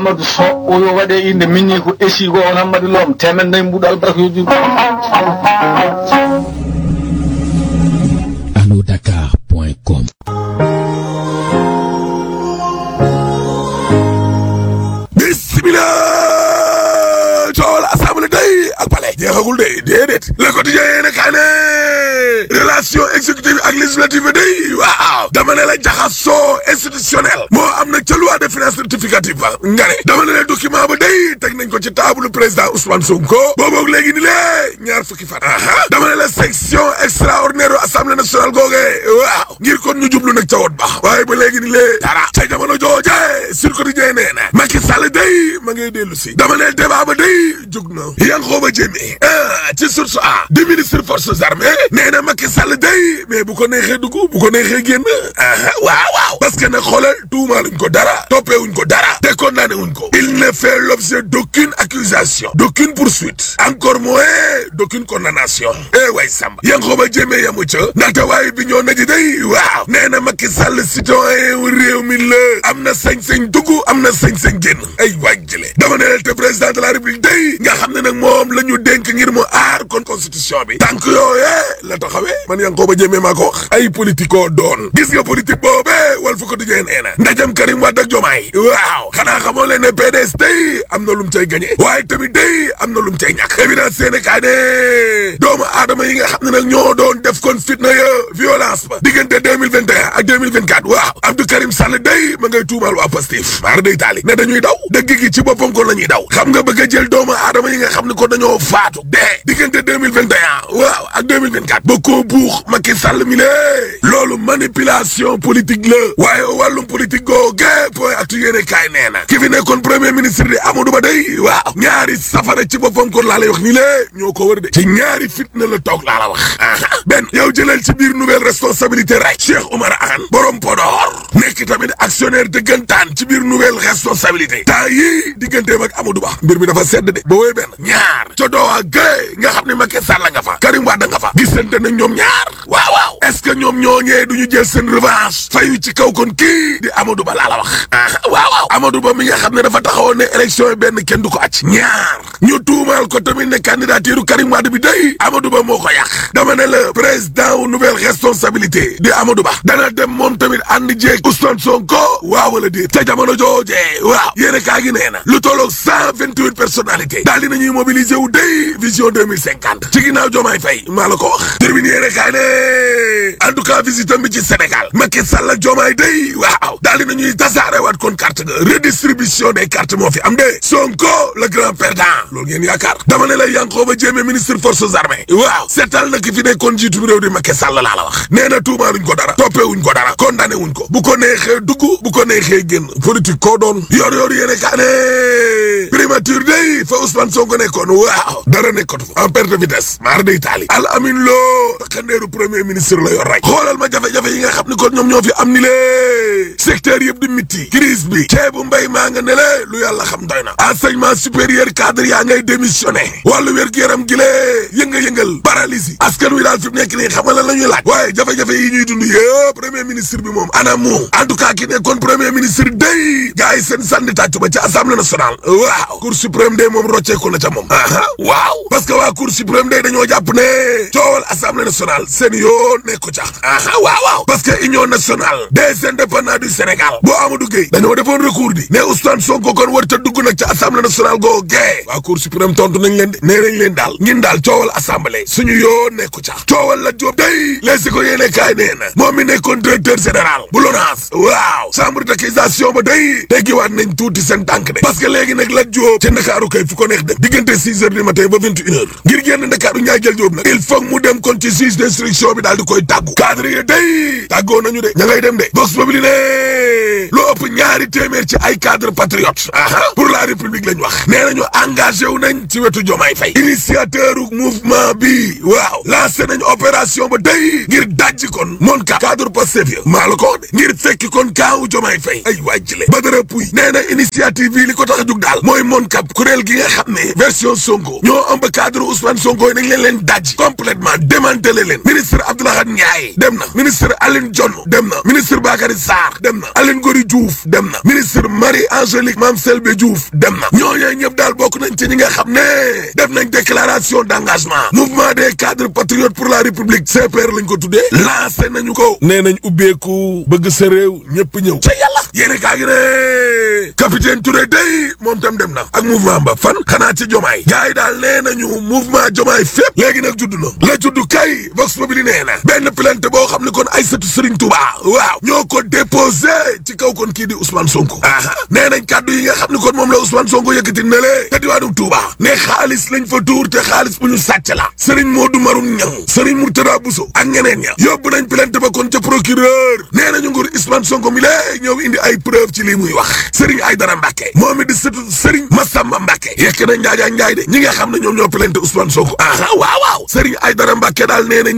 amadou so o yo waɗe inde minni ko esigo on hammadi loom temen nayyi mbuɗo albarkaji anodakar.com bismillah coowal assemblée day ak palais jeexagul day déedéet le quotidien yéene kaa ne relation exécutive ak législative day waaw dama ne la jaxasoo institutionnel moo am nag ca loi de finances rectificative ba nga ne dama ne la document ba day teg nañ ko ci table président Ousmane Sonko booboog léegi ni lée ñaar fukki fan aha dama ne la section extraordinaire assemblée nationale googe waaw ngir kon ñu jublu nag ca wot ba waaye ba léegi ni lée dara ca jamono jooje sur quotidien nee na Macky Sall day ma ngay dellu si dama ne débat ba day jug na Yankhoba Diémé ah ci source a di ministre forces armées nee na Macky Sall day mais bu ko neexee dugg bu ko neexee génn aha waaw waaw parce que nag xoolal tuumaaluñ ko dara toppeewuñ ko dara te condamné wuñ ko il ne fait l'objet d'aucune accusation d'aucune poursuite encore moins d'aucune condamnation eh way Samba Yankhoba Diémé yamu ca ndaxte waaye bi ñoo naji day waaw nee na Macky Sall citoyen wu réew mi la am na sañ-sañ dugg am na sañ-sañ génn ay waaj jële dama ne te président de la république day nga xam ne nag moom la ñu dénk ngir mu aar kon constitution bi tànk yooyee la taxawee man Yankhoba Diémé maa ko wax ay politico doon gis nga politique boobee wal fu ko di nee na ndajam Karim Wade ak Diomaye waaw xanaa xamoo leen ne PDS day am na lum cay gagné waaye tamit day am na lum cay ñàkk évidence seene kaa ne doomu aadama yi nga xam ne nag ñoo doon def kon fitna ya violence ba diggante 2021 ak 2024 waaw Abdou Karim Sall day ma ngay tuumaal waa Pastef maar day taali ne dañuy daw dëgg gi ci boppam kon la ñuy daw xam nga bëgg a jël doomu aadama yi nga xam ne ko dañoo faatu dee diggante 2021 waaw ak 2024 ba koo buux Macky Sall mi lée loolu manipulation politique la waaye wàllum politique googe point actu yéene kaay nee na ki fi nekkoon premier ministre di Amadou Ba day waaw ñaari safara ci boppam kon laa lay wax nii lée ñoo ko wër de ci ñaari fitna la toog laa la wax aha benn yow jëlal ci biir nouvelle responsabilité rek Cheikh Oumar Anne borom Podor nekk tamit actionnaire dëggantaan ci biir nouvelle responsabilité temps yii digganteem ak Amadou Ba mbir mi dafa sedd de ba wooy benn ñaar ca doowaa gële nga xam ne Macky Sall nga fa Karim Wade nga fa gisante nañ ñoom ñaar waaw waaw est-ce que ñoom ñooñee duñu jël seen revanche fayu ci kaw kon kii di Amadou Ba laa la wax waaw waaw Amadou Ba mi nga xam ne dafa taxawoon ne élection yi benn kenn du ko acc ñaar ñu tuumaal ko tamit ne candidature Karim Wade bi day Amadou Ba moo ko yàq dama ne la président wu nouvelle responsabilité di Amadou Ba dana dem moom tamit ànd jeeg Ousmane Sonko waaw wala déet ca jamono jooje waaw yéen kaa gi nee na lu tolloog cent vingt huit personnalités daal di nañuy mobiliser wu day vision deux mille cinquante ci ginnaaw Diomaye Faye maa la ko wax termine yéen kaa ne en tout cas visitam bi ci Sénégal Macky Sall ak Diomaye day waaw daal di nañuy tasaare waat kon carte ga redistribution des cartes moo fi am de Sonko le grand perdant loolu ngeen yaakaar dama ne la Yankhoba Diémé ministre forces armées waaw seetal na ki fi nekkoon jiitu réew di Macky Sall laa la wax nee na tuumaaluñ ko dara toppewuñ ko dara condamné wuñ ko bu ko neexee dugg bu ko neexee génn politique koo doon yor yor yéene kaa ne primature day fa Ousmane Sonko nekkoon waaw dara nekkatu fa en perte de vitesse maar day taali al amin loo xandeeru premier ministre la yor rek xoolal ma jafe-jafe yi nga xam ni kon ñoom ñoo fi am ni lée secteur yëpp di mitti crise bi ceebu mbay maa nga ne le lu yàlla xam doy na enseignement supérieur cadre yaa ngay démissionné wàllu wér-gu-yaram gi lee yënga-yëngal paralysie askan wi daal fi mu nekk nii xamal la ñuy laaj waaye jafe-jafe yi ñuy dund yëpp premier ministre bi moom ana mu en tout cas ki nekkoon premier ministre day gars yi seen sànni tàccu ba ci assemblée nationale waaw cour suprême day moom rocceeku na ca moom aha waaw parce que waa cour suprême day dañoo jàpp ne coowal assemblée nationale seen yoo nekku ca aha waaw waaw parce que union nationale des indépendants du Sénégal boo Amadou Gueye dañoo defoon recours di ne Ousmane Sonko kon war ta dugg nag ca assemblée nationale goo gee waa cour suprême tontu nañ leen de nee nañ leen daal ngin daal coowal assemblée suñu yoo nekku ca coowal la Diop day leesi ko yéene kaay nee na moom mi nekkoon directeur général bu LONASE waaw chambre d'accusation ba day teggiwaat nañ tuuti seen tànk de parce que léegi nag la Diop ca Ndakaaru kay fu ko neex dem diggante six heures du matin ba vingt et une heures ngir génn Ndakaaru ñaay jël Diop nag il faut mu dem kon ci juge d'instruction bi daal di koy tàggu cadre yi day tàggoo nañu de ña ngay dem de box boobu li ne lu ëpp ñaari téeméer ci ay cadre patriote aha pour la république lañ wax nee nañu engagé wu nañ ci wetu Diomaye Faye initiateur mouvement bi waaw lancé nañ opération ba day ngir dajji kon moon ka cadre Pastef ya maa la ko wax de ngir fekki kon kaawu Diomaye Faye ay waay jile Badara Pouy nee na initiative bi li ko tax a jug daal mooy mooy MONCAP kuréel gi nga xam ne version Sonko ñoo ëmb cadre Ousmane Sonko yi nañ leen leen daj complètement démantelé leen ministre Abdoulaye Ndiaye dem na ministre Aline Dione dem na ministre Bakary Sarr dem na Aline Gory Diouf dem na ministre Marie Angélique Mame Selbe Diouf dem na ñooñu ñëpp daal bokk nañ ci ñi nga xam ne def nañ déclaration d'engagement mouvement des cadres patriotes pour la république CPR lañ ko tuddee lancé nañu ko nee nañ ubbeeku bëgg sa réew ñëpp ñëw ca yàlla yéene kaa gi ne capitaine Touré day moom tam dem na ak mouvement ba fan xanaa ci jomaay gars yi daal nee nañu mouvement jomaay fépp léegi nag judd na la judd kay vox populi nee na benn plainte boo xam ne kon Aïssatou Serigne Touba waaw ñoo ko déposé ci kaw kon kii di Ousmane Sonko aha nee nañ kàddu yi nga xam ne kon moom la Ousmane Sonko yëkkati ne le te diwaanu Touba ne xaalis lañ fa tuur te xaalis bu ñu sàcc la Serigne Modou Maroun Niang Serigne Mourtada Bousso ak ñeneen ña yóbbu nañ plainte ba kon ca procureur nee nañu nguur Ousmane Sonko mi lée ñëw indi ay preuve ci lii muy wax Serigne Aïdara Mbacké moom it di sëtu Serigne Massamba Mbacké yekk na njaajaa njaay de ñi nga xam ne ñoom ñoo plainte Ousmane Sonko aha waaw waaw Serigne Aïdara Mbacké daal nee na